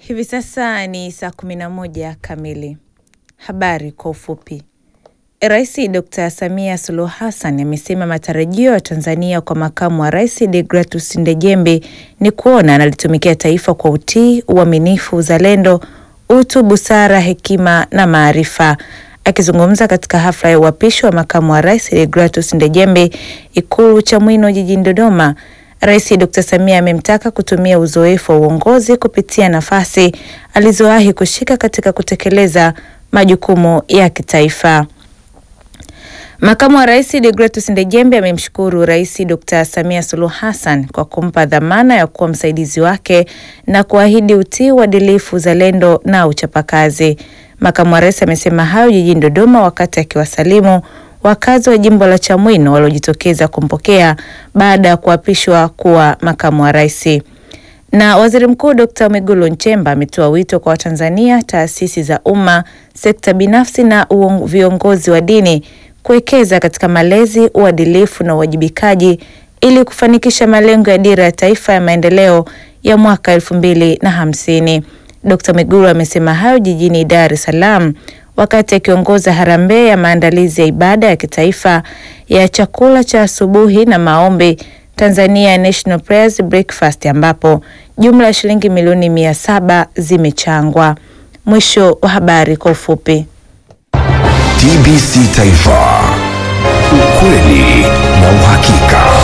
Hivi sasa ni saa kumi na moja kamili. Habari kwa ufupi. Rais Dr. Samia Suluhu Hassan amesema matarajio ya Tanzania kwa makamu wa rais Degratus Ndejembe ni kuona analitumikia taifa kwa utii, uaminifu, uzalendo, utu, busara, hekima na maarifa. Akizungumza katika hafla ya uapisho wa makamu wa rais Degratus Ndejembe Ikulu Chamwino jijini Dodoma, Rais Dr. Samia amemtaka kutumia uzoefu wa uongozi kupitia nafasi alizowahi kushika katika kutekeleza majukumu ya kitaifa. Makamu wa Rais Degratus Ndejembe amemshukuru Rais Dr. Samia Suluhu Hassan kwa kumpa dhamana ya kuwa msaidizi wake na kuahidi utii, uadilifu, uzalendo na uchapakazi. Makamu wa Rais amesema hayo jijini Dodoma wakati akiwasalimu wakazi wa jimbo la Chamwino waliojitokeza kumpokea baada ya kuapishwa kuwa makamu wa rais. Na Waziri Mkuu Dr. Mwigulu Nchemba ametoa wito kwa Watanzania, taasisi za umma, sekta binafsi na viongozi wa dini kuwekeza katika malezi, uadilifu na uwajibikaji ili kufanikisha malengo ya Dira ya Taifa ya Maendeleo ya mwaka elfu mbili na hamsini. Dr. Mwigulu amesema hayo jijini Dar es Salaam wakati akiongoza harambee ya maandalizi ya ibada ya kitaifa ya chakula cha asubuhi na maombi Tanzania National Prayers Breakfast ambapo jumla ya shilingi milioni mia saba zimechangwa. Mwisho wa habari kwa ufupi. TBC Taifa, ukweli na uhakika.